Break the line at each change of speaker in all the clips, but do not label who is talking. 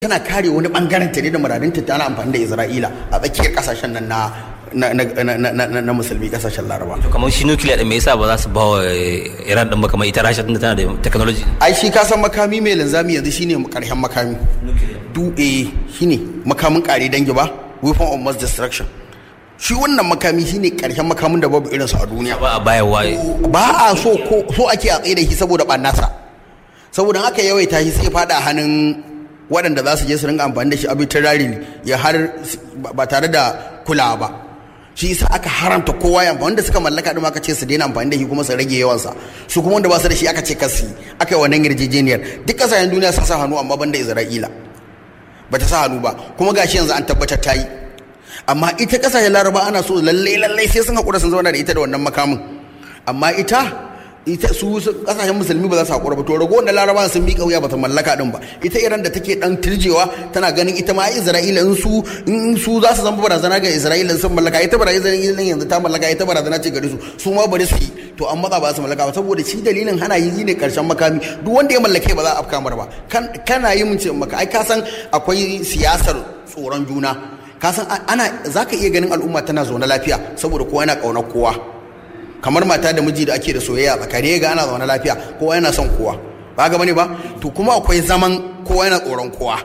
tana kare wani bangaren ta ne da muradinta tana amfani da Isra'ila a tsakiyar kasashen nan na na, na, na, na, na, na musulmi kasashen laraba
to kamar shi nukiliya din me yasa ba za su ba wa iran din ba kamar ita rasha tunda tana da technology
ai shi ka san makami mai linzami yanzu shine karshen makami du eh shine makamin kare dangi ba weapon of mass destruction shi wannan makami shine karshen makamin da babu irinsa a duniya
ba a bayarwa
ba a so ko so ake a tsaye da shi saboda ɓannasa saboda aka yawaita shi sai fada hannun waɗanda za su je su ringa amfani da shi arbitrary ya har ba tare da kulawa ba shi yasa aka haramta kowa ya wanda suka mallaka din aka ce su daina amfani da shi kuma su rage yawansa su kuma wanda ba su da shi aka ce kasi aka yi wannan yarjejeniyar duk kasashen duniya sun sa hannu amma banda Isra'ila ba ta sa hannu ba kuma gashi yanzu an tabbatar ta yi amma ita kasashen laraba ana so lalle lalle sai sun haƙura sun zauna da ita da wannan makamin amma ita ita su kasashen musulmi ba za su haƙura ba to rago wanda laraba sun bi kauya ba ta mallaka din ba ita iran da take dan tirjewa tana ganin ita ma isra'ila in su in su za su zama barazana ga isra'ila sun mallaka ita barazana yanzu ta mallaka ita barazana ce gare su su ma bari su yi to an matsa ba su mallaka ba saboda shi dalilin hana yi ne karshen makami duk wanda ya mallake ba za a afka mar ba kana yi mun ce maka ai ka san akwai siyasar tsoron juna ka san ana zaka iya ganin al'umma tana zaune lafiya saboda kowa yana kaunar kowa kamar mata da miji da ake da soyayya tsakani ga ana zaune lafiya kowa yana son kowa ba ga bane ba to kuma akwai zaman kowa yana tsoron kowa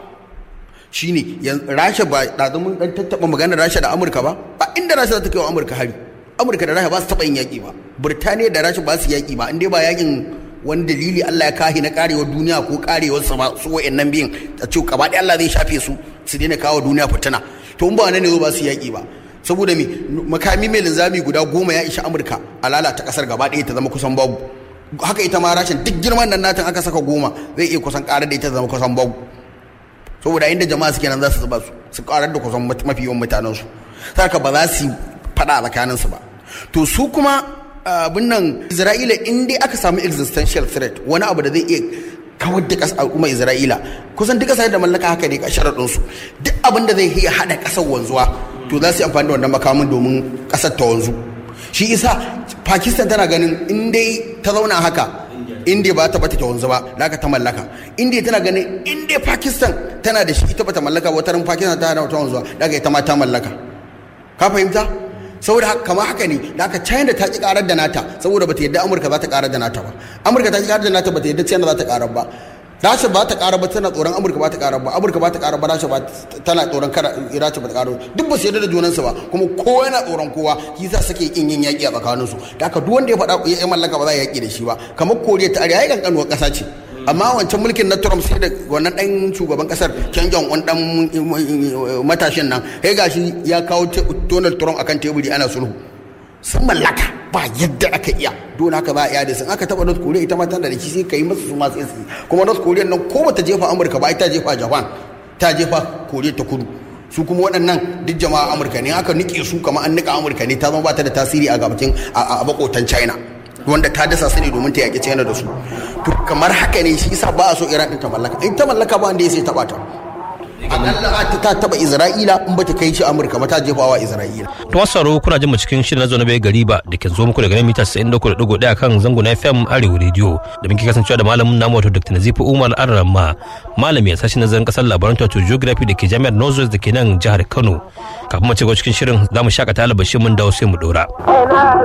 shine rasha ba da mun dan tattaba maganar rasha da amurka ba ba inda rasha za ta kai wa amurka hari amurka da rasha ba su taba yin yaki ba burtaniya da rasha ba su yaki ba inda ba yakin wani dalili Allah ya kahi na karewar duniya ko karewar sama su wa'annan biyun a ce gaba ɗaya Allah zai shafe su su daina kawo duniya fitina to in ba nan ne zo ba su yaki ba saboda me makami mai linzami guda goma ya isha amurka a lalata kasar gaba ɗaya ta zama kusan babu haka ita ma rashin duk girman nan natan aka saka goma zai iya kusan ƙarar da ita zama kusan babu saboda inda jama'a suke nan za su zuba su su ƙarar da kusan mafi yawan mutanen su saka ba za su faɗa a tsakanin su ba to su kuma abin nan isra'ila in dai aka samu existential threat wani abu da zai iya kawar da ƙasa al'umma isra'ila kusan duk ƙasar da mallaka haka ne sharaɗin su duk abin da zai iya haɗa ƙasar wanzuwa to za su yi amfani da wannan makamin domin ƙasar ta wanzu shi isa pakistan tana ganin in dai ta zauna haka india ba ta bata ta wanzu ba da ta mallaka india tana ganin in dai pakistan tana da shi ita bata mallaka ba wataran pakistan ta ta wanzuwa da ita ma ta mallaka ka fahimta saboda kama haka ne da aka china ta ki karar da nata saboda bata yadda amurka za ta karar da nata ba amurka ta ki karar da nata bata yadda china za ta karar ba rasha ba ta ƙara ba tana tsoron amurka ba ta ƙara ba amurka ba ta ƙara ba rasha ba tana tsoron kada rasha ba ta ƙara duk ba su yarda da junansu ba kuma kowa yana tsoron kowa shi yasa suke kin yin yaƙi a tsakanin su da haka duk wanda ya faɗa ya mallaka ba za a yaƙi da shi ba kamar koriya ta arewa ya kankanuwar ƙasa ce amma wancan mulkin na Trump sai da wannan ɗan shugaban ƙasar Kim Jong Un ɗan matashin nan kai gashi ya kawo Donald Trump akan teburi ana sulhu sun mallaka ba yadda aka iya don haka za a iya da sun aka taba North Korea ita ma tana da shi sai ka yi masu su ma sai kuma North Korea nan ko bata jefa Amurka ba ita jefa Japan ta jefa Korea ta kudu su kuma waɗannan duk jama'a Amurka ne aka nike su kamar an nika Amurka ne ta zama ba ta da tasiri a gabacin a bakotan China wanda ta dasa su ne domin ta yaƙi China da su to kamar haka ne shi yasa ba a so Iran din ta mallaka in ta mallaka ba wanda ya sai taba ta akalla ta taba Isra'ila in bata kai shi Amurka ba ta jefawa Isra'ila
to wasaro kuna jin mu cikin shirin na zo na bai gari ba da ke zo muku daga mita 93.1 kan zango na FM Arewa Radio da muke kasancewa da malamin namu wato Dr. Nazifu Umar Arrama malami a sashen nazarin kasar labaran wato geography da ke jami'ar Northwest da ke nan jihar Kano kafin mu ci cikin shirin za mu shakata albashin mun dawo sai mu dora